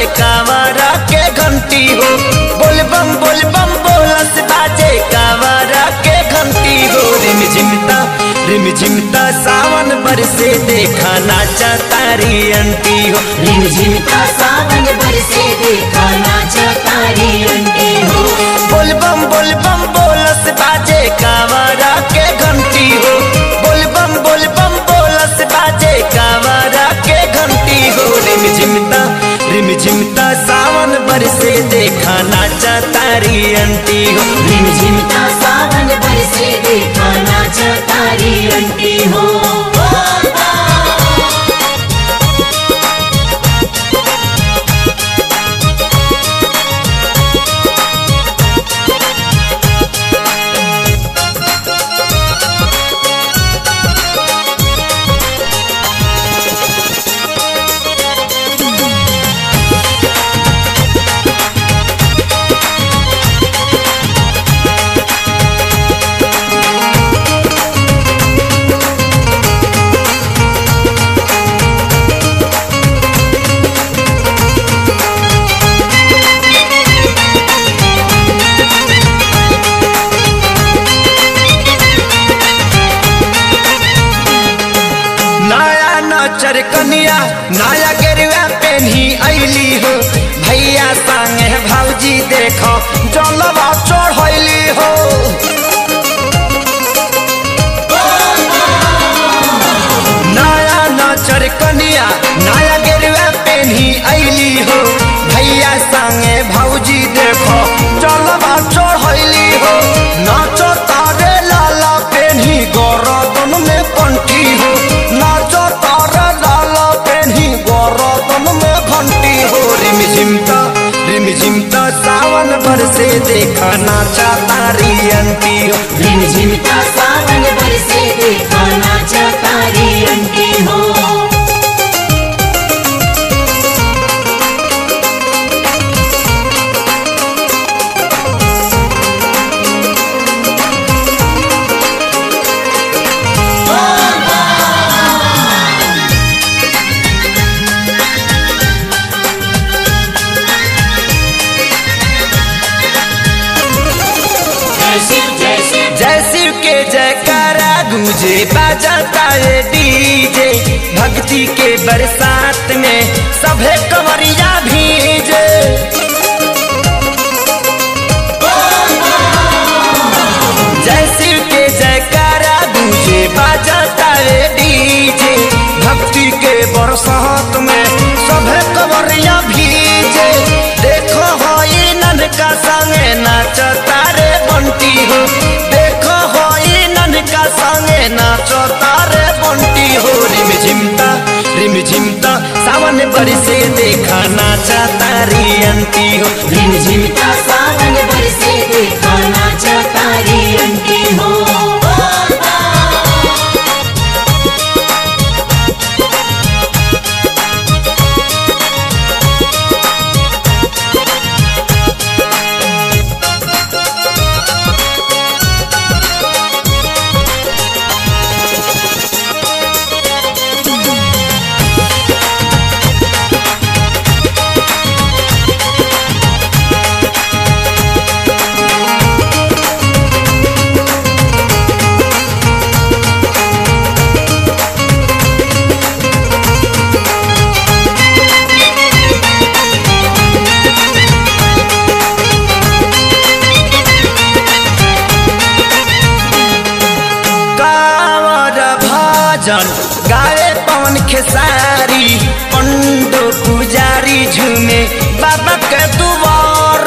कांवरा के घंटी हो बोल बम बोल बम बोलस बाजे कांवरा के घंटी हो रिम झिमता रिम झिमता सावन बरसे देखा नाचा तारी अंटी हो रिम झिमता सावन बरसे देखा नाचा तारी अंटी हो बोल बम बोल बम बोलस बाजे कांवरा के घंटी हो बोल बम बोल बम बोलस बाजे कांवरा के घंटी हो रिम झिमता रिम झिमता सावन बरसे देखा नाचा तारी अंटी हो रिम झिमता सावन बरसे देखा नाचा तारी अंटी हो नया नचर कनिया नया गेरुआ पेन्ही ऐली हो भैया संगे भौजी देखो जलवा चढ़ैली हो नया नचर कनिया नया गेरुआ पेन्ही ऐली हो भैया संगे भौजी देखो जलवा चढ़ैली हो नाचो तारे लाला पेन्ही गरदन में कंठी हो नाचो तारे लाला पेन्ही गरदन में घंटी हो रिम झिमता रिम झिमता सावन बरसे देखा नाचा तारी अंती हो रिम झिमता सावन बरसे देखा नाचा तारी अंटी हो जय शिव जय शिव जय शिव के जयकारा गूंजे बाजाता है डीजे भक्ति के बरसात में सभे कमरिया भीजे जय शिव के जयकारा गूंजे बाजाता है डीजे भक्ति के बरसात में सभे कमरिया भीजे देखो हो ये ननका संगे नाचता रे बंटी हो देखो हो ये ननका संगे नाचता रे बंटी हो रिम झिमता रिम झिमता सावन बरसे देखा नाचा तारी अंती हो रिम झिमता सावन बरसे देखा नाचा तारी अंटी हो कांवर भजन गावे पवन खेसारी पंडो पुजारी झूमे बाबा के दुआर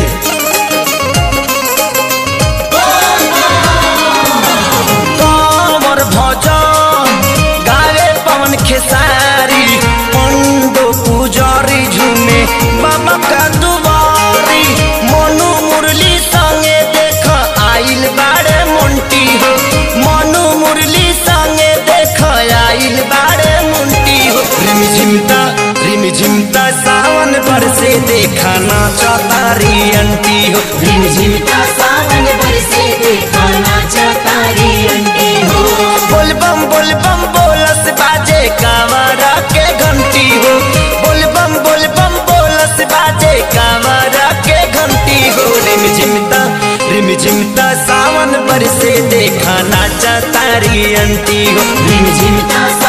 कांवर भजन गावे पवन खेसारी पंडो पुजारी झूमे बाबा के दुआरी मनु मुरली संगे देख आइल बाड़े मुंटी हो मनु मुरली संगे देख आइल बाड़े मुंटी हो रिम झिमता रिम झिमता सावन बरसे देखा नाचा तारी अंटी हो रिम झिमता सावन बरसे देखा नाचा तारी अंटी हो बोल बम बोल बम बोलस बाजे कांवरा के घंटी हो बोल बम बोल बम बोलस त सावन बरसे देखा नाचा तारी अंटी हो रिमझिम का